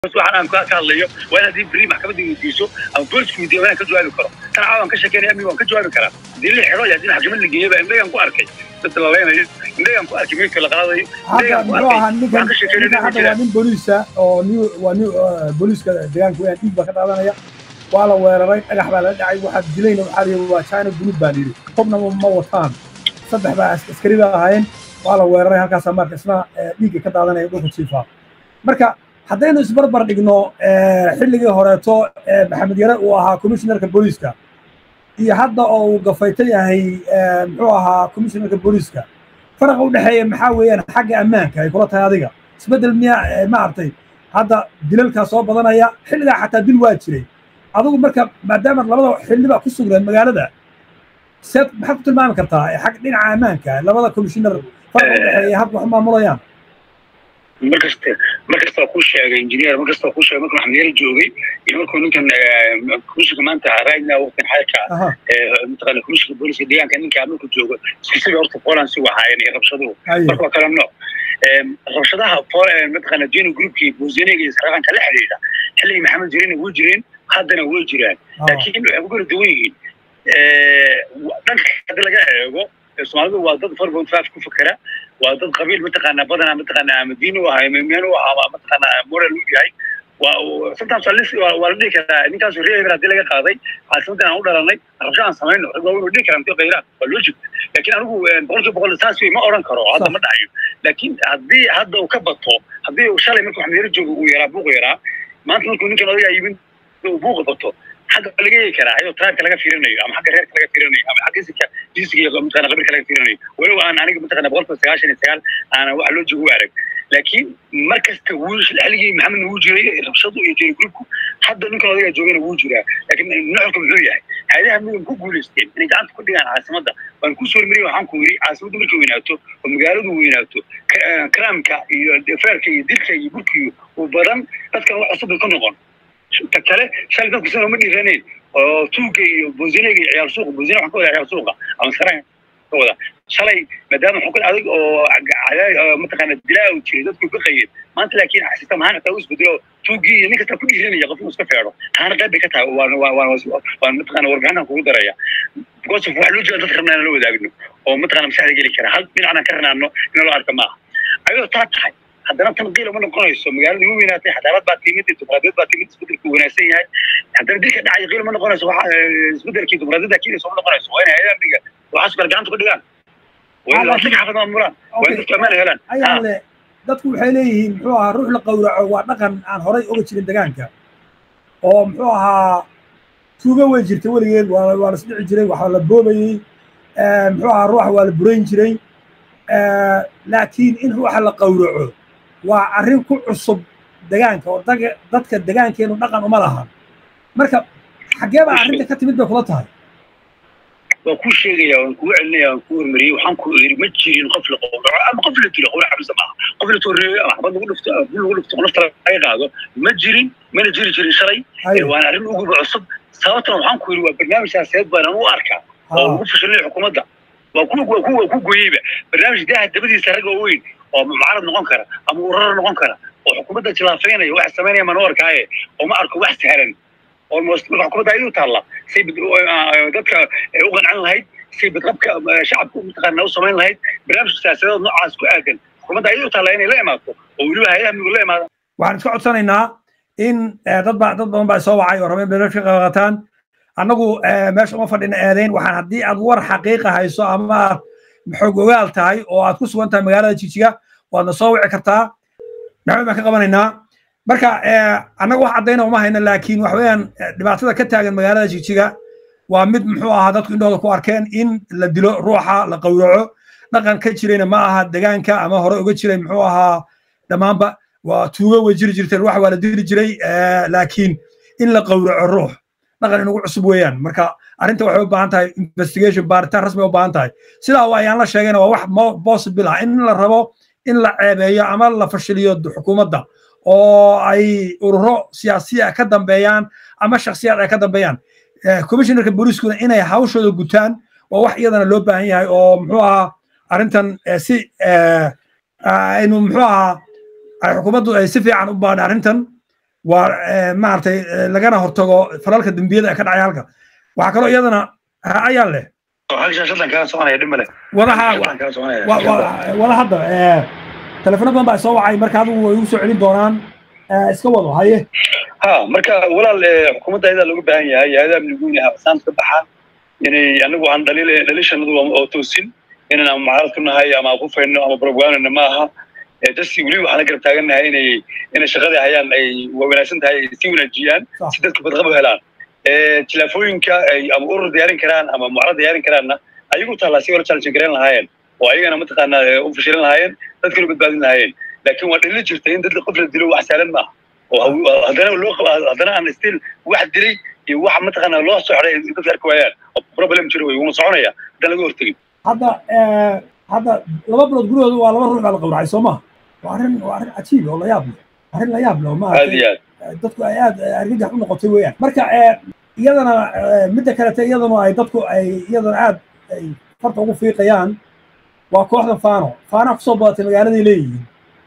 waxaan aan ka hadlayo waa in haddii beri maxkamadda weydiiso ama boolisku weydiiyo waa inaan ka jawaabi karo tan caawan ka sheekeynaya amniga waan ka jawaabi karaa haddii la xiro iyo haddii maxkamad la geeyo baa indhagan ku arkay dad laleynayo indhagan ku arkay meydka la qaadayo hadda indhagan ku muxuu ahaa arkay ninkan waxaan ka sheekeynaya ninkan ma hadda waa jiraan nin booliisa oo new waa new booliiska deegaanka weyaan dhiig baa ka dhaadanaya waa la weeraray dhagax baa la dhacay waxaa dilayna waxaa la yidhi waa china buluug baa la yidhi hubna ma ma wataan saddex baa as- askari baa ahaayeen waa la weeraray halkaasaa marka isna eh, dhiigga ka daadanaya dhulka jiifaa marka haddaynu isbarbar dhigno eh, xilligii horeeto eh, maxamed yare uu ahaa commissionerka booliiska iyo hadda oo uu gafayto yahay eh, muxuu ahaa commissionerka booliiska faraqa u dhexeeya maxaa weeyaan xagga ammaanka ay kula tahay adiga isbeddel miyaa eh, maaragtay hadda dilalkaa soo badanaya xilligaa xataa dil waa jiray adigu marka maadaama labada xildhibaa ku sugnaan magaalada seed maxaad ku tilmaami kartaa eh, xag dhinaca ammaanka labada commissioner faraqa u dhexeeya habka wax u maamulayaan markasta markasta ku sheegay engineer markasta ku sheegay markuu maxamed joogay iyo markuu ninkan komishinka maanta raajna waqtan xalka aha mataqaana komishinka booliska deegaanka ninka markuu joogo isku sida horta poland si wahaayeen iyo rabshaduhu aye marka waa kala nooc rabshadaha Pol- mataqaana jeni groupkii buusinega iyo saraqanka la xidhiidha xilligii maxamed jirena way jireen haddana way jiraan ah, laakiin waxay ku kala duwan yihiin dhanka hadii laga eego ee soomaalidu waa dad four point five ku fakera waa dad qabiil mataqaana badanaa mataqaana ama diin u ahay memiyan u ahaa ama mataqaana moral u yahay waa sometimes waa lis- waa waa la dhihi karaa ninkaas reer hebel haddii laga qaaday caasimadan aan u dhalanay rabsho aan samayno rag waa inuu dhihi karaa intii qayraan waa logic laakiin anigu boqolkiiba boqol saas wey ma odhan karo hadda Sax. ma dhahayo laakiin haddii hadda uu ka bato haddii uu shalay markuu xamiyaro joogo uu yaraa buuq yaraa maanta markuu ninkan odagaa yimid uu buuqa bato xagga waa laga eegi karaa ayadoo tribe laga fiirinayo ama xagga reerka laga fiirinayo ama xagga isika jinsiga iyo mataqana qabiilka laga fiirinayo walow aan aniga mataqana boqolkiiba sagaashan iyo sagaal aanan wax loo joogo u arag laakiin mar kasta wuu xilligii maxamed wuu jiray rabshadu iyo jeri groupku hadda ninkan odagaa joogana wuu jiraa laakiin nuxurka muxuu yahay hayadaha midan ku guulaysteen inay gacanta ku dhigaan caasimadda waan ku soo hormariyay waxaan ku yidhi caasimaddu markay weynaato oo magaaladu weynaato ka- karaamka iyo feerka iyo dilka iyo burkiyo uu badan dadkan wax cusub bay ka noqon ta kale shalay dadku sina uma dhiiranayn oo tuuga iyo bozinega iyo ciyaar suuqa bozine waxaan ka wada ciyaar suuqa ama saraan ka wada shalay maadaama xukun adag oo cadaay oo mataqaana dilaa uu jiray dadku ka qayeen maanta laakiin sistem ahaan xitaa u isbedelo tuugii iyo nin kasta ku dhiiranaya qof inuu iska feedho taana qayb bay ka tahay waan waan waan waan mataqaana warbixinaan kugu daraya because of wax loo jeeda dadka rabnaa inaan la wadaagno oo mataqaana maskaxda geli kara hal dhinacna ka ranaano in loo arka maaha ayadoo taa tahay haddana tan qiil uma noqonayso magaalada ugu weynaatay xadaarad baa timid dimuqraadiyad baa timid isbedelku wanaagsan yahay haddana dilka dhacay qiil uma noqonayso waxa eh, isbedelkii dimuqraadiyadda keenaysa uma noqonayso waa inay hayadaha amniga waxaas kale gacanta ku dhigaan waa in laasaka xaafad maamulaan waa in dadku ammaan helaan ayaa le dadku waxay leeyihiin muxuu ahaa ruux la qowraco waa dhaqan aan horay oga jirin deegaanka oo muxuu ahaa tuugo way jirtay weligeed waa waa la isdhici jiray waxaa la boobayey eh, muxuu ahaa ruuxa waa la burayn jiray Eh, laakiin in ruuxa la qowraco waa arrin ku cusub deegaanka oo daga- dadka deegaankeenu dhaqan uma lahan marka xaggee baa arrinta ka timid bay kula tahay waan kuu sheegaya waan kugu celinaya waan kuu hormariyey waxaan ku iri ma jirin qof la qowraco ama qof la dilo qowrac xabisa maaha qof la toreeyo ama xabad lagu dhufto ama bul lagu dhufto oo nafta laga qaado ma jirin mana jiri jirin shalay Haye. waana arrin uguba cusub sababtana waxaan ku iri waa barnaamij siyaasadeed baan u arkaa oo Ah. lagu fashilinaya xukuumadda waa ku waa ku waa ku gooyeyba barnaamij daaha dabadiisa rag oo weyn oo mucaarad noqon kara ama urara noqon kara oo xukuumadda jilaafeynaya wax samaynaya maan u arkaaye oo ma arko wax sahlan almost marka xukuumadda ayuu taalla say bid- uh, dadka ay u qancin lahayd say badqabka uh, shacabka mataqaana u samayn lahayd barnaamij siyaasadeed noocaas ku aadan xukuumadda ayuu taalla inay la imaato oo weliba hay-adaha migu la imaada waxaan iska codsanaynaa in eh, dad ba dad badan baa soo wacay oo rabeen belasha qaqataan annagu eh, meesha uma fadhina eedeyn waxaan haddii aad war xaqiiqa hayso ama aad xoog ogaal tahay oo aad ku sugan tahay magaalada jijiga waadna soo wici kartaa maxamed baan ka qabanaynaa marka eh, annaga wax caddayna uma hayno laakiin wax weeyaan eh, dhibaatada ka taagan magaalada jijiga waa mid muxuu ahaa dadku indhooda ku arkeen in la dilo ruuxa la qowraco dhaqan ka jirayna ma aha degaanka ama hore uga jiray muxuu ahaa dhammaanba waa tuugo way jiri jirteen wax waa la dili jiray eh, laakiin in la qowraco ruux dhaqan inugu cusub weeyaan marka arrinta waxay u baahan tahay investigation baaritaan rasmi u baahan tahay sidaa waa ayaan la sheegayna waa wax mo- possible ah in la rabo in la ceebeeyo ama la fashiliyo d- xukuumadda oo ay ururo siyaasiya ka dambeeyaan ama shakhsiyaad ay ka dambeeyaan Eh, commissionerka booliiskuna inay hawshooda gutaan waa wax iyadana loo baahan yahay oo muxuu ahaa arrintan eh, si eh, aynu muxuu ahaa ay xukuumaddu ay si fiican u baadha arrintan waa maaragtay lagana hortago falalka dembiyada ee ka dhacaya halka waxaa kaloo iyadana ayaa leh wadaha wada hadda telefono badan baa soo wacay marka adigu way ugu soo celin doonaan iska wado haye ha marka walaal xukuumadda ayadaa looga baahan yahay hay-adaha amniguun saanta ka baxaan inay anagu aan dhaliil dhaliishanadu oo toosin inaan ama mucaarad ku nahay ama qufayno ama propagandana ma aha dadsi weli waxaan la garab taagannahay inay inay shaqadii hayaan ay wanaagsan tahay ay sii wanaajiyaan si dadka badqab u helaan tilaafooyinka ay ama urur diyaarin karaan ama mucaarad diyaarin karaanna ayagu taallaa si wala challenge garan lahaayeen oo ayagana mataqaanaa u fashilin lahaayeen dadkana badbaadin lahaayeen laakiin waa dhalili jirta in dad qof la dilo wax sahlan maaha oo haddana loo haddana aan still wax dilay iyo wax mataqaanaa loo socday dadka arki waayaan oo problem jiro wey wuuna soconaya haddaan laga hortegin hadda hadda laba bilood gurigooda waa laba ruux baa la qawracay soo maha waa arrin waa arrin cajiib oo la yaab leh arrin la yaab leh oo aad iyo aad dadku ay aad argagax u noqotay weeyaan marka iyadana midda kalete iyadana ay dadku ay iyadana aad ay farta ugu fiiqayaan waa kooxda fano fana kusoo badatay magaaladay leeyihiin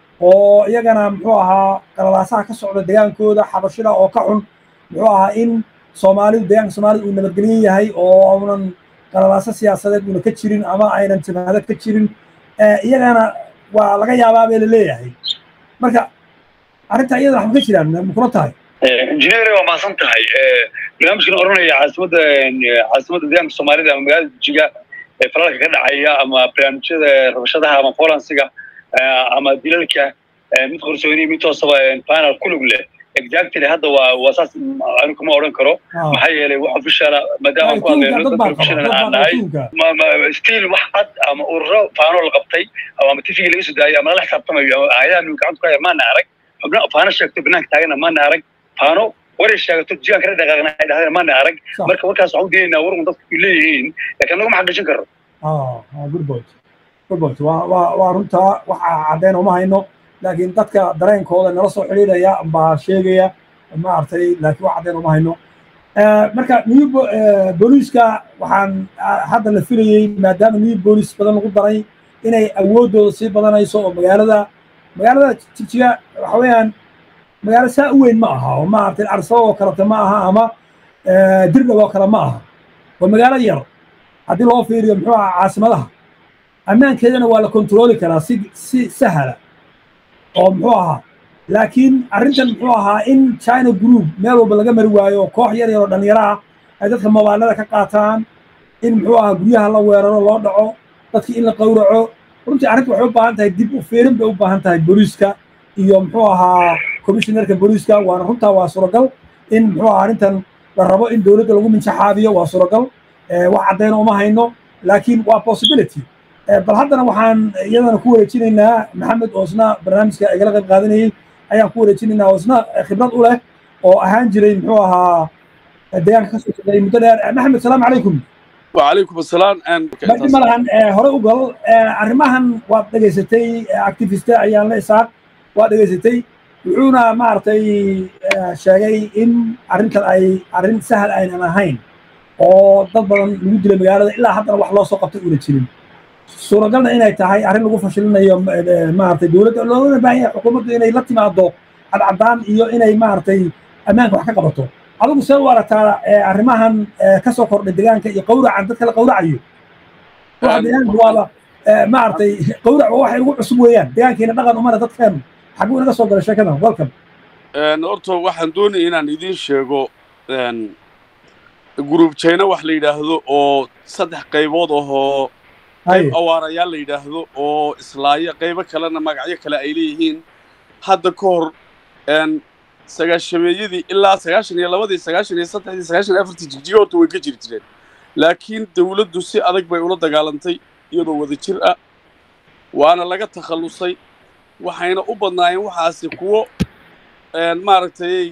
oo iyagana muxuu ahaa qalalaasaha ka socda degaankooda xabashida oo ka xun muxuu ahaa in soomaalidu deegaanka soomaalida uu nabadgelyan yahay oo uunan qalalaaso siyaasadeed una ka jirin ama aynan jabhado ka jirin iyagana waa laga yaabaa bay laleeyahay marka arrinta iyada wax ma ka jiraan makula tahay injineer waa mahadsan tahay barnaamijkan oranaya caasimadda caasimadda deegaanka soomaalida ama magaalada jiga ee falalka ka dhacaya ama barnaamijyada rabashadaha ama folansiga ama dilalka mid qorsooni mid toosaba panel kulug leh exactly hadda waa waa saas anigu kuma odhan karo maxaa yeelay wax officiala maadaama ku hadlayno dad professional aan nahay still wax cad ama ururo faano la qabtay ama tifigi laga soo daayay ama lala xisaabtamayo ama hayadaha nu gacanta ku haya maana arag xubna faano sheegto banaanka taagana maana arag faano waray sheegato jigaan kala dhaqaaqna ay dhahdeen maana arag marka warkaas waxaan u deenaynaa warun dadku leeyihiin laakiin anaguma xaqiijin karo good point good point waa waa waa runtaa waxa caddeyn uma hayno laakiin dadka dareenkooda nala soo xidhiidhaya baa sheegaya maaragtay laakiin wax caddeyn uma hayno marka new booliiska waxaan hadda la filayey maadaama new booliis badan lagu daray inay awooddooda sii badanayso oo magaalada magaalada jigjiga waxa weeyaan magaalo saa u weyn ma aha oo maaragtay arsaba oo kalete ma aha ama dirdhab oo kale ma aha waa magaalo yar haddii loo fiiriyo muxuu ahaa caasimadaha ammaankeedana waa la kontrooli karaa si si sahla oo muxuu ahaa laakiin arrintan muxuu ahaa in china group meel walba laga mari waayo koox yar yar oo dhallinyaro ah ay dadka mobaallada ka qaataan in muxuu ahaa guryaha la weeraro loo dhaco dadkii in la qawraco runtii arrinta waxay u baahan tahay dib u fiirin bay u baahan tahay booliiska iyo muxuu ahaa commissionerka booliiska waana runtaa waa suuragal in muxuu ahaa arrintan la rabo in dowladda lagu minjaxaabiyo waa suuragal wax caddayna uma hayno laakiin waa possibility bal haddana waxaan iyadana ku wareejinaynaa maxamed oo isna barnaamijka igala qayb qaadanayey ayaan ku wareejinaynaa oo isna khibrad u leh oo ahaan jiray muxuu ahaa deegaanka ka soo shaqeeyey muddo dheer maxamed salaamu calaykum وعليكم السلام badhi malahan hore u gal arrimahan waad dhegaysatay activiste ayaan la isaaq waad dhegaysatay wuxuuna maaragtay sheegay in arrintan ay arrin sahal aynan ahayn oo dad badan lagu dilay magaalada ilaa haddana wax loo soo qabtay una jirin suuragalna inay tahay arrin lagu fashilinayo maaragtay dowladda loogana baahan yahay xukuumaddu inay la timaado cadcadaan iyo inay maaragtay ammaanka wax ka qabato adigu see u aragtaa arrimahan ka soo kordhay deegaanka iyo qawracan dadka la qawracayo waxa deegaanka waaba maaragtay qawrac waa waxay ugu cusub weeyaan deegaankiina dhaqan umana dadkeenu xaguu inaga soo galay sheekadan welcome horta waxaan doonaya inaan idiin sheego group china wax la yidhaahdo oo saddex qaybood ahoo qayb awaarayaal la yidhaahdo oo islaaya qaybo kalena magacyo kale ay leeyihiin hadda ka hor sagaashameeyadii ilaa sagaashan iyo labadii sagaashan iyo saddexdii sagaashan iyo afartii jigjiga horta way ka jiri jireen laakiin dawladdu si adag bay ula dagaalantay iyadoo wada jir ah waana laga takhallusay waxayna u badnaayeen waxaasi kuwo maaragtay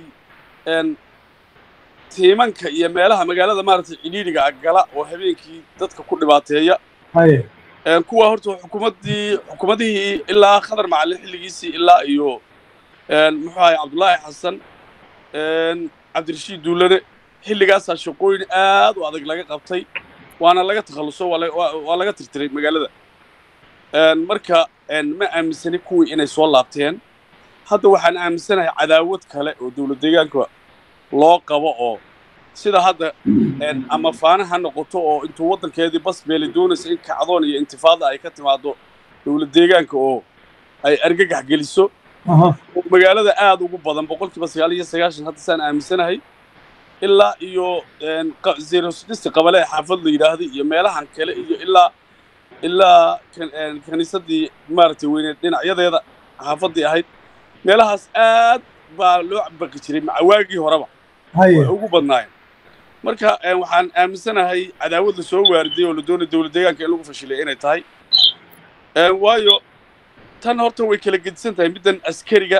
tiimanka iyo meelaha magaalada maaragtay cidhiidhiga ah gala oo habeenkii dadka ku dhibaateeya kuwa horta xukuumaddii xukuumadihii ilaa khadar macallin xilligiisii ilaa iyo muxuu ahay cabdullaahi xasan cabdirashiid duulane xilligaasaa shaqooyin aad u adag laga qabtay waana laga takhalluso waa laga tirtiray magaalada marka ma aaminsani kuwii inay soo laabteen hadda waxaan aaminsanahay cadaawad kale oo dowlad deegaanka loo qabo oo sida hadda ama faana ha noqoto oo intuu waddankeedii bas beeli doonaysa in kacdoon iyo intifaada ay ka timaado dowlad deegaanka oo ay argagax geliso oo magaalada aada ugu badan boqolkiiba sagaal iyo sagaashan hadda saan aaminsanahay ilaa iyo zerosdhisti qabale ee xaafad la yidhaahday iyo meelahan kale iyo ilaa ilaa kaniisadii maaragtay weyneed dhinacyadeeda xaafaddii ahayd meelahaas aad baa loo baqi jiray macawaagii horeba way ugu badnaayeen marka waxaan aaminsanahay cadaawad la soo waariday oo la doonay dowlad deegaanka in lagu fashilay inay tahay waayo tan horta way kala gedisan tahay middan askariga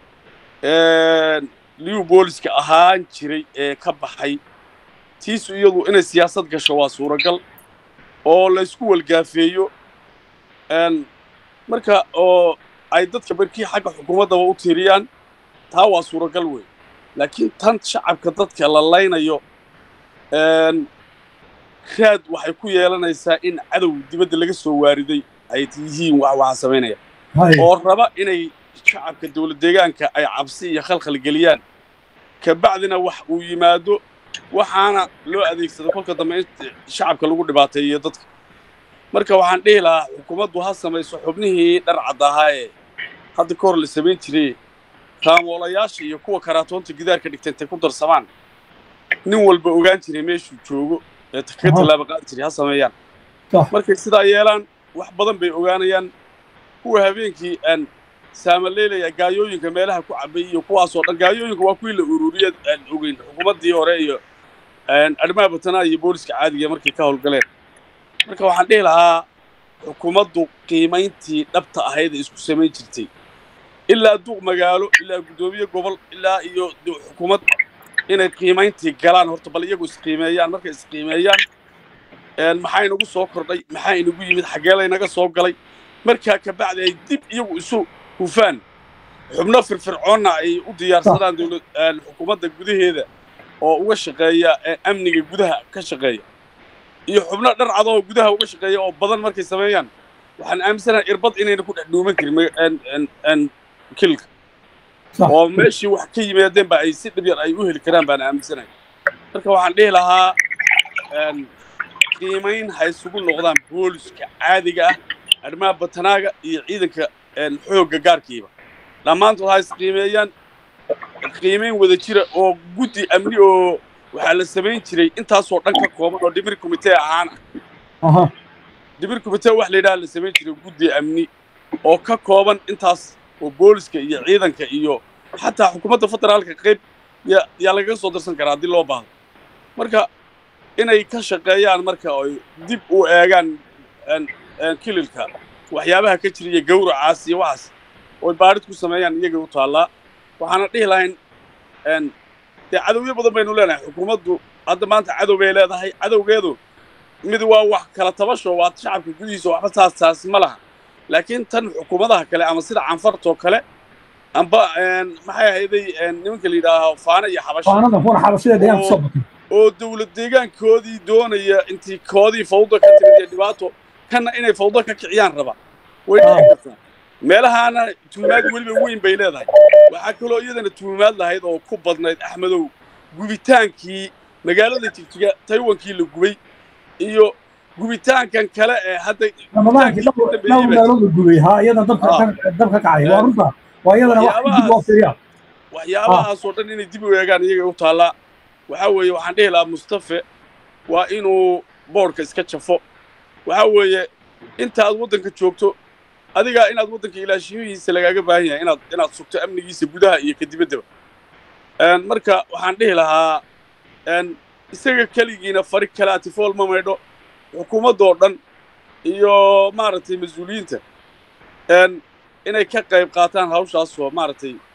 liu booliska ahaan jiray ee ka baxay tiisu iyadu inay siyaasad gasho waa suuragal oo laysku walgaafeeyo marka oo ay dadka barkii xagga xukuumaddaba u tiiriyaan taa waa suuragal wey laakiin tan shacabka dadka la laynayo raad waxay ku yeelanaysaa in cadow dibadda laga soo waariday ay yihiin wax waxaa samaynaya oo raba inay shacabka dowlad deegaanka ay cabsi iyo khalkhal geliyaan kabacdina wax uu yimaado waxaana loo adeegsado kolka dambe in shacabka lagu dhibaateeyo dadka marka waxaan dhihi lahaa xukuumaddu ha samayso xubnihii dhar cadd ahaa ee hadda ka hor la samayn jiray raamoolayaasha iyo kuwa karaatoonta gidaarka dhigta intay ku darsamaan nin walba ogaan jiray meeshuu joogo ee ka tallaaba qaadi jiray ha sameeyaan markay sidaa yeelaan wax badan bay ogaanayaan kuwa habeenkii aan saamaleylaya gaayooyinka meelaha ku cabay iyo kuwaasoo dhan gaayooyinka waa kuwii la ururiya aan ogeyn xukuumaddii hore iyo arrimaha batanaa iyo booliska caadiga markay ka howlgaleen marka waxaan dhihi lahaa xukuumaddu qiimayntii dhabta ahayd ee isku samayn jirtay ilaa duuq magaalo ilaa guddoomiye gobol ilaa iyo xukuumad inay qiimayntii galaan horta bal iyagu isqiimeeyaan markay isqiimeeyaan maxaa inagu soo kordhay maxaa inagu yimid xaggee laynaga soo galay markaa kabacdi ay dib iyagu isu hufaan xubno firfircoonna ay u diyaarsadaan dowlad xukuumadda gudaheeda oo uga shaqeeya amniga gudaha ka shaqeeya iyo xubno dhar cadoo gudaha uga shaqeeya oo badan markay sameeyaan waxaan aaminsanahay irbad inayna ku dhex dhuuman karin kilka oo meeshii wax ka yimaadeen ba ay si dhib yar ay u heli karaan baan aaminsanahay marka waxaan dhihi lahaa qiimayn ha isugu noqdaan booliska caadiga ah arrimaha batanaaga iyo ciidanka xoogga gaarkiiba dhammaantood ha isqiimeeyaan qiimayn wada jira oo guddi amni oo waxaa la samayn jiray intaasoo dhan ka kooban oo dhimir komitee ahaan ah dhimir komitee wax la yidhaha la samayn jiray guddi amni oo ka kooban intaas oo booliska iyo ciidanka iyo xataa xukuumadda federaalka qayb yaa lagaga soo darsan karaa haddii loo baahdo marka inay ka shaqeeyaan marka ay dib u eegaan kililka waxyaabaha ka jira iyo gawracaas iyo waxaas oy baadhid ku sameeyaan iyagay u taallaa waxaana dhihi lahayn dee cadowyo badan baynu leenahay xukuumaddu hadda maanta cadow bay leedahay cadowgeedu mid waa wax kala tabasho waa shacabka gudihiisa waxba saas taas ma laha laakiin tan xukuumadaha kale ama sida canfartoo kale amba maxay ahayday nimanka la yidhaaho faana iyo xabasho oo dowlad deegaankoodii doonaya intii koodii fawda ka timid iyo dhibaato kanna inay fawdo ka kiciyaan raba way dhici kartaa meelahaana tuumaad weliba weyn bay leedahay waxaa kaloo iyadana tuumaad lahayd oo ku badnayd axmedow gubitaankii magaalada jigjiga taywankii la gubay iyo gubitaankan kale ee hadda waxyaabahaasoo dhan inay dib u eegaan iyaga u taallaa waxaa weeye waxaan dhihi lahaa mustafe waa inuu boodhka iska jafo waxaa weeye intaaad waddanka joogto adigaa inaad waddanka ilaashiyihiisa lagaaga baahan yahay inaad inaad sugto amnigiisa gudaha iyo ka dibaddaba marka waxaan dhihi lahaa isaga keligiina fari kale atifool ma maydho xukuumaddoo dhan iyo maaragtay mas-uuliyiinta inay ka qayb qaataan hawshaasoo maaragtay